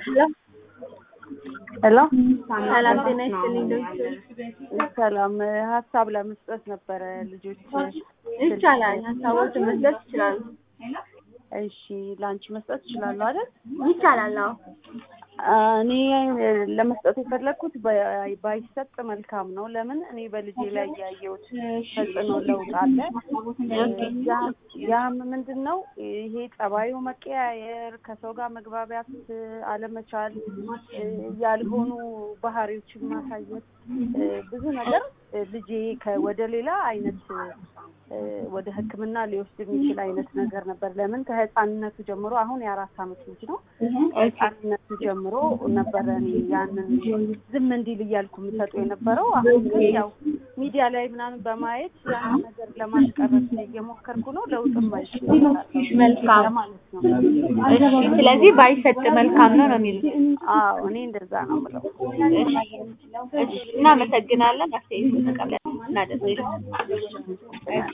ሄሎ ሰላም ጤና ይስጥልኝ ዶክተር። ሰላም ሀሳብ ለመስጠት ነበረ ልጆች ይቻላል፣ ሀሳቦችን መስጠት ይችላሉ። እሺ ለአንቺ መስጠት እችላለሁ አይደል ይቻላል። አዎ እኔ ለመስጠት የፈለግኩት ባይ- ባይሰጥ መልካም ነው ለምን እኔ በልጄ ላይ ያየሁት ተጽዕኖ ለውጥ አለ ያ- ያም ምንድን ነው ይሄ ጸባዩ መቀያየር ከሰው ጋር መግባቢያት አለመቻል ያልሆኑ ባህሪዎችን ማሳየት ብዙ ነገር ልጄ ከ- ወደ ሌላ አይነት ወደ ሕክምና ሊወስድ የሚችል አይነት ነገር ነበር። ለምን ከህፃንነቱ ጀምሮ አሁን የአራት አመት ልጅ ነው። ከህፃንነቱ ጀምሮ ነበረ እኔ ያንን ዝም እንዲል እያልኩ የምሰጡ የነበረው። አሁን ግን ያው ሚዲያ ላይ ምናምን በማየት ያንን ነገር ለማስቀረት እየሞከርኩ ነው። ለውጥም መልካም ማለት ነው። እሺ፣ ስለዚህ ባይሰጥ መልካም ነው ነው የሚሉት። አዎ እኔ እንደዛ ነው የምለው። እሺ፣ እናመሰግናለን። አስተያየቱን ተቀብለን እናደርጋለን።